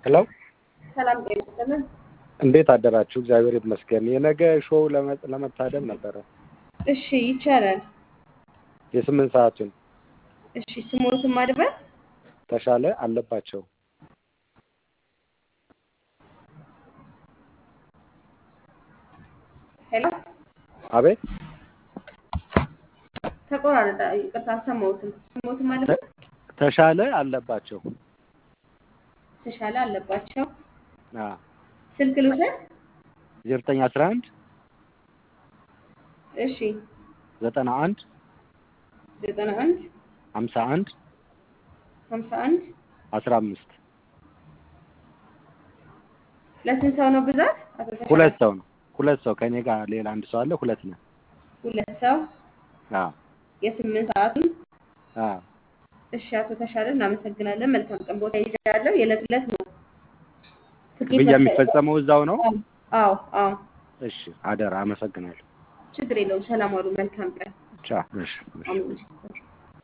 ሄሎ ሰላም ጤና ይስጥልን። እንዴት አደራችሁ? እግዚአብሔር ይመስገን። የነገ ሾው ለመ- ለመታደም ነበረ እሺ ይቻላል። የስምንት ሰዓቱን እሺ ስሞትን ማድበር ተሻለ አለባቸው ሄሎ አቤት ተቆራረጠ። ይቅርታ አልሰማሁትም። ስሞትን ማድበር ተሻለ አለባቸው ተሻለ አለባቸው። አ ስልክ ልውሰድ። ዘጠኝ አስራ አንድ እሺ ዘጠና አንድ ዘጠና አንድ ሀምሳ አንድ ሀምሳ አንድ አስራ አምስት ለስንት ሰው ነው ብዛት? አቶ ተሻለ? ሁለት ሰው ነው። ሁለት ሰው ከእኔ ጋር ሌላ አንድ ሰው አለ። ሁለት ነው። ሁለት ሰው አ የስምንት ሰዓቱን አ እሺ አቶ ተሻለ እናመሰግናለን። መልካም ቀን። ቦታ ይዣለሁ። የዕለት ዕለት ነው ትኬት ክፍያ መክፈል- የሚፈጸመው እዛው ነው። አዎ አዎ፣ እሺ አደራ፣ አመሰግናለሁ። ችግር የለውም። ሰላም ዋሉ። መልካም ቀን። ቻው። እሺ እሺ። አሜን።